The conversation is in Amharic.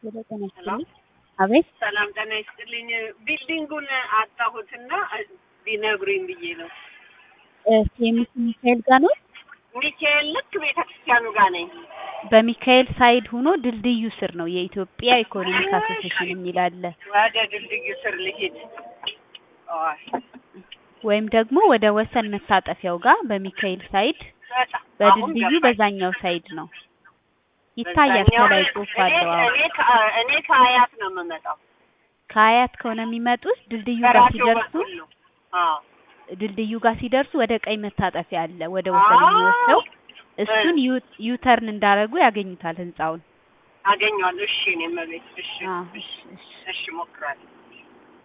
ሄሎ ጤና ይስጥልኝ። አቤት ሰላም ጤና ይስጥልኝ። ቢልዲንጉን አጣሁትና ቢነግሩኝ ብዬ ነው። ሴሚስ ሚካኤል ጋር ነው። ሚካኤል ልክ ቤተ ክርስቲያኑ ጋር ነኝ። በሚካኤል ሳይድ ሆኖ ድልድዩ ስር ነው የኢትዮጵያ ኢኮኖሚክ አሶሴሽን የሚል አለ። ወደ ድልድዩ ስር ልሂድ። አይ፣ ወይም ደግሞ ወደ ወሰን መታጠፊያው ጋር በሚካኤል ሳይድ በጣም አሁን በድልድዩ ገባኝ። በዛኛው ሳይድ ነው ይታያል። በዛኛው ከላይ ጽሑፍ እኔ አለው። አዎ። እኔ ከ- እኔ ከአያት ነው የምመጣው። ከአያት ከሆነ የሚመጡት ድልድዩ ጋር በራሴው ሲደርሱ በኩል ነው። አዎ ድልድዩ ጋር ሲደርሱ ወደ ቀኝ መታጠፊያ አለ፣ ወደ ወሰን የሚወስደው እሱን ዩ- ዩተርን እንዳረጉ ያገኙታል ህንጻውን። አገኘዋለሁ። እሺ እኔ መቤት እሺ አዎ፣ እሺ እሺ። እሺ እሞክራለሁ።